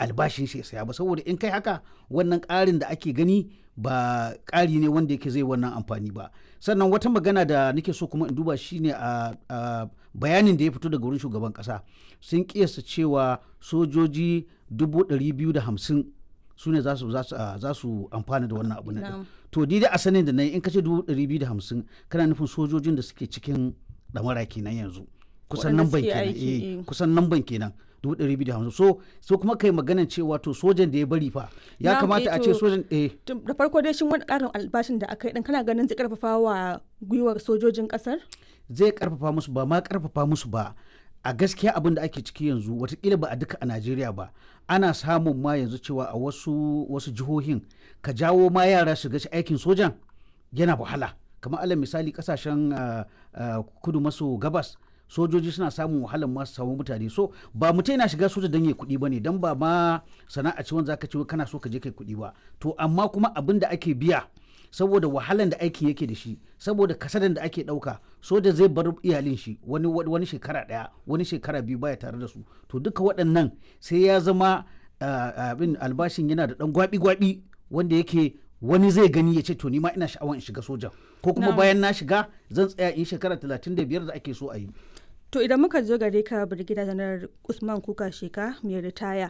albashin shi ya saya ba saboda in kai haka wannan ƙarin da ake gani ba ƙari ne wanda yake zai wannan amfani ba sannan wata magana da nake so kuma in duba shine a bayanin da ya fito daga wurin shugaban ƙasa sun kiyasta cewa sojoji dubu ɗari biyu da hamsin su ne za su amfana da wannan abu na to dai a sanin da na yi in kace dubu ɗari biyu da hamsin kana nufin sojojin da suke cikin ɗamara kenan yanzu kusan nan ban kenan eh kusan nan ban kenan dubu ɗari biyu da hamsin so so kuma kai maganan cewa to sojan da ya bari fa ya kamata a ce sojan eh da farko dai shin wani ƙarin albashin da aka yi dan kana ganin zai karfafa wa gwiwar sojojin ƙasar zai karfafa musu ba ma karfafa musu ba a gaskiya abin da ake ciki yanzu watakila ba a duka a najeriya ba ana samun ma yanzu cewa a wasu wasu jihohin ka jawo ma yara su gashi aikin sojan yana wahala kamar alal misali kasashen kudu maso gabas sojoji suna samun wahalar masu samun mutane so ba mutum yana shiga soja don ya kuɗi ba ne don ba ma sana'a ce wanda zaka ce kana so ka je kai kuɗi ba to amma kuma abin da ake biya saboda wahalan da aikin yake da shi saboda kasadan da ake ɗauka soja zai bar iyalin shi wani wani shekara ɗaya wani shekara biyu baya tare da su to duka waɗannan sai ya zama abin albashin yana da ɗan gwabi-gwabi wanda yake wani zai gani ya ce to ni ma ina sha'awar in shiga soja ko kuma bayan na shiga zan tsaya in shekara talatin da biyar da ake so a yi To idan muka zo gare ka Birgida Janar Usman Kuka Sheka mai ritaya